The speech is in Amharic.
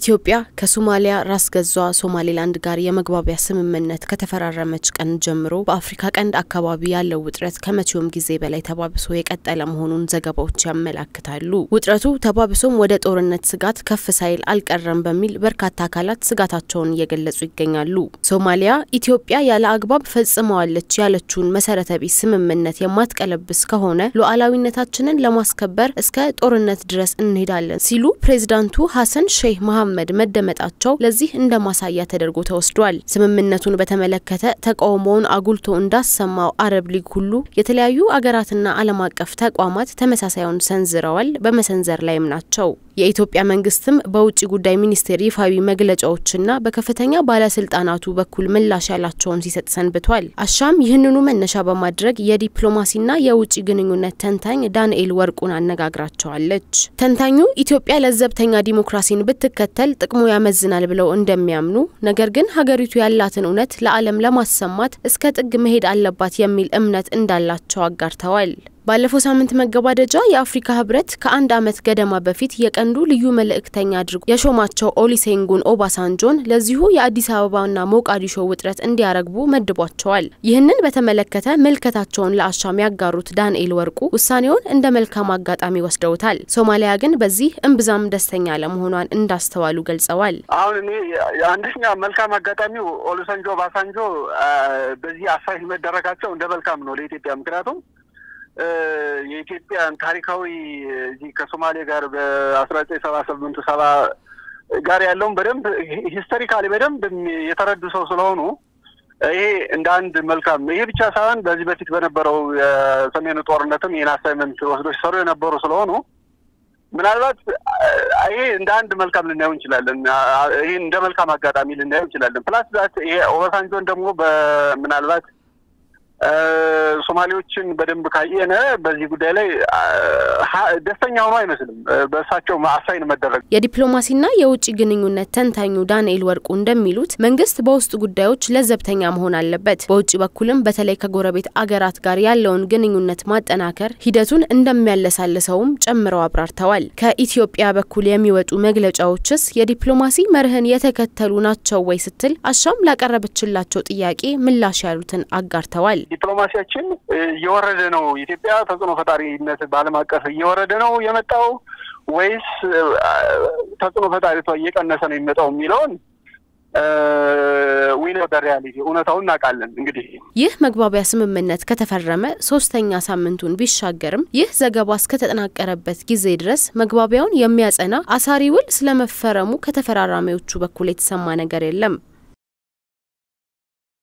ኢትዮጵያ ከሶማሊያ ራስ ገዟ ሶማሌላንድ ጋር የመግባቢያ ስምምነት ከተፈራረመች ቀን ጀምሮ በአፍሪካ ቀንድ አካባቢ ያለው ውጥረት ከመቼውም ጊዜ በላይ ተባብሶ የቀጠለ መሆኑን ዘገባዎች ያመላክታሉ። ውጥረቱ ተባብሶም ወደ ጦርነት ስጋት ከፍ ሳይል አልቀረም በሚል በርካታ አካላት ስጋታቸውን እየገለጹ ይገኛሉ። ሶማሊያ ኢትዮጵያ ያለ አግባብ ፈጽመዋለች ያለችውን መሰረተ ቢስ ስምምነት የማትቀለብስ ከሆነ ሉዓላዊነታችንን ለማስከበር እስከ ጦርነት ድረስ እንሄዳለን ሲሉ ፕሬዚዳንቱ ሀሰን ሼህ መሐመድ መደመጣቸው ለዚህ እንደ ማሳያ ተደርጎ ተወስዷል። ስምምነቱን በተመለከተ ተቃውሞውን አጉልቶ እንዳሰማው አረብ ሊግ ሁሉ የተለያዩ አገራትና ዓለም አቀፍ ተቋማት ተመሳሳዩን ሰንዝረዋል፣ በመሰንዘር ላይም ናቸው። የኢትዮጵያ መንግስትም በውጭ ጉዳይ ሚኒስቴር ይፋዊ መግለጫዎችና በከፍተኛ ባለስልጣናቱ በኩል ምላሽ ያላቸውን ሲሰጥ ሰንብቷል። አሻም ይህንኑ መነሻ በማድረግ የዲፕሎማሲና የውጭ ግንኙነት ተንታኝ ዳንኤል ወርቁን አነጋግራቸዋለች። ተንታኙ ኢትዮጵያ ለዘብተኛ ዲሞክራሲን ብትከተል ጥቅሙ ያመዝናል ብለው እንደሚያምኑ፣ ነገር ግን ሀገሪቱ ያላትን እውነት ለዓለም ለማሰማት እስከ ጥግ መሄድ አለባት የሚል እምነት እንዳላቸው አጋርተዋል። ባለፈው ሳምንት መገባደጃ የአፍሪካ ህብረት ከአንድ ዓመት ገደማ በፊት የቀንዱ ልዩ መልእክተኛ አድርጎ የሾማቸው ኦሊሴንጉን ኦባሳንጆን ለዚሁ የአዲስ አበባና ሞቃዲሾ ውጥረት እንዲያረግቡ መድቧቸዋል። ይህንን በተመለከተ ምልከታቸውን ለአሻም ያጋሩት ዳንኤል ወርቁ ውሳኔውን እንደ መልካም አጋጣሚ ወስደውታል። ሶማሊያ ግን በዚህ እምብዛም ደስተኛ ለመሆኗን እንዳስተዋሉ ገልጸዋል። አሁን እኔ አንደኛ መልካም አጋጣሚው ኦሉሰንጆ ኦባሳንጆ በዚህ አሳይ መደረጋቸው እንደ መልካም ነው ለኢትዮጵያ ምክንያቱም የኢትዮጵያን ታሪካዊ እዚህ ከሶማሌ ጋር በአስራ ዘጠኝ ሰባ ስምንቱ ሰባ ጋር ያለውን በደንብ ሂስቶሪካሊ በደንብ የተረዱ ሰው ስለሆኑ ይሄ እንደ አንድ መልካም ይሄ ብቻ ሳይሆን በዚህ በፊት በነበረው የሰሜኑ ጦርነትም ይህን አሳይመንት ወስዶ ሲሰሩ የነበሩ ስለሆኑ ምናልባት ይሄ እንደ አንድ መልካም ልናየው እንችላለን። ይህን እንደ መልካም አጋጣሚ ልናየው እንችላለን። ፕላስ ዛት ይሄ ኦባሳንጆን ደግሞ በምናልባት ሶማሌዎችን በደንብ ካየነ በዚህ ጉዳይ ላይ ደስተኛ ሆኖ አይመስልም። በእሳቸው አሳይን መደረግ የዲፕሎማሲና የውጭ ግንኙነት ተንታኙ ዳንኤል ወርቁ እንደሚሉት መንግስት በውስጥ ጉዳዮች ለዘብተኛ መሆን አለበት። በውጭ በኩልም በተለይ ከጎረቤት አገራት ጋር ያለውን ግንኙነት ማጠናከር ሂደቱን እንደሚያለሳልሰውም ጨምረው አብራርተዋል። ከኢትዮጵያ በኩል የሚወጡ መግለጫዎችስ የዲፕሎማሲ መርህን የተከተሉ ናቸው ወይ ስትል አሻም ላቀረበችላቸው ጥያቄ ምላሽ ያሉትን አጋርተዋል። ዲፕሎማሲያችን እየወረደ ነው። ኢትዮጵያ ተጽዕኖ ፈጣሪነት በዓለም አቀፍ እየወረደ ነው የመጣው ወይስ ተጽዕኖ ፈጣሪቷ እየቀነሰ ነው የሚመጣው የሚለውን ዊነ በሪያሊቲ እውነታውን እናውቃለን። እንግዲህ ይህ መግባቢያ ስምምነት ከተፈረመ ሶስተኛ ሳምንቱን ቢሻገርም ይህ ዘገባ እስከተጠናቀረበት ጊዜ ድረስ መግባቢያውን የሚያጸና አሳሪ ውል ስለመፈረሙ ከተፈራራሚዎቹ በኩል የተሰማ ነገር የለም።